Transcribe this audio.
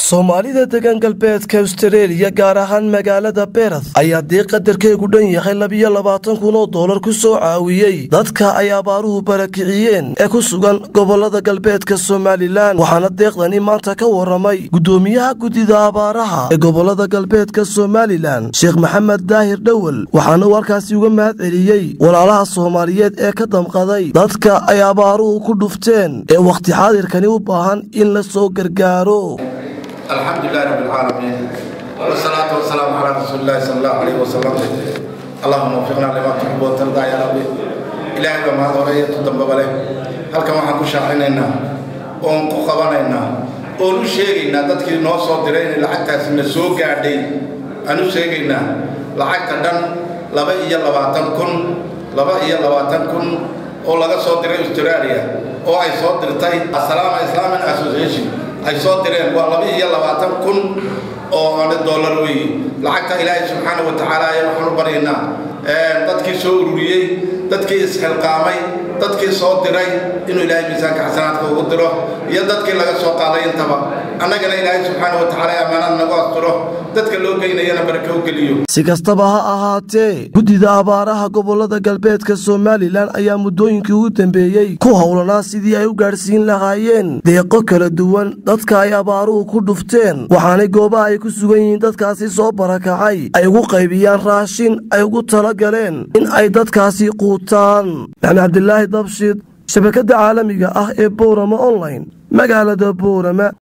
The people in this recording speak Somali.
soomaalida degan galbeedka austareeliya gaar ahaan magaalada beerath ayaa dee qadarkeegu dhan yahay labiyo labaatan kun oo dollar ku soo caawiyey dadka ay abaaruhu barakiciyeen ee ku sugan gobolada galbeedka somalilan waxaana deeqdani maanta ka waramay guddoomiyaha guddida abaaraha ee gobolada galbeedka somalilan sheekh maxamed daahir dhowel waxaana uu halkaasi uga mahad celiyey walaalaha soomaaliyeed ee ka damqaday dadka ay abaaruhu ku dhufteen ee wakhti xaadirkani u baahan in la soo gargaaro الحمد لله رب العالمين والصلاة والسلام على رسول الله صلى الله عليه وسلم اللهم وفقنا لما تحب وترضى يا ربي إلهي بما هذا ورية تدنب بله هل كما حكو شاحنينا oon ku qabanaynaa oon u sheegaynaa dadkii noo soo diray inay lacagtaasi na soo gaadhay aan u sheegaynaa lacagta dhan laba iyo labaatan kun laba iyo labaatan kun oo laga soo diray australia oo ay soo dirtay asalaama islamic association ay soo direen waa laba iyo labaatan kun oo ana dollar weeye lacagta ilaahay subxaana wa tacaala ayaa waxaan u baryaynaa dadkii soo ururiyey dadkii isxilqaamay dadkii soo diray inuu ilaahay miisaanka xasanaadka ugu diro iyo dadkii laga soo qaaday intaba annagana ilaahay subxaana wa tacaala ammaanad nagu asturo dadka loo geynayana barake u geliyo si kastaba ha ahaatee guddida abaaraha gobolada galbeedka somalilan ayaa muddooyinkii ugu dambeeyey ku howlanaa sidii ay u gaadhsiin lahaayeen deeqo kala duwan dadka ay abaaruhu ku dhufteen waxaanay goobaha ay ku sugan yihiin dadkaasi soo barakacay ay ugu qaybiyaan raashin ay ugu tala galeen in ay dadkaasi quutaan maxamed cabdilaahi dabshid shabakadda caalamiga ah ee boorama online magaalada boorama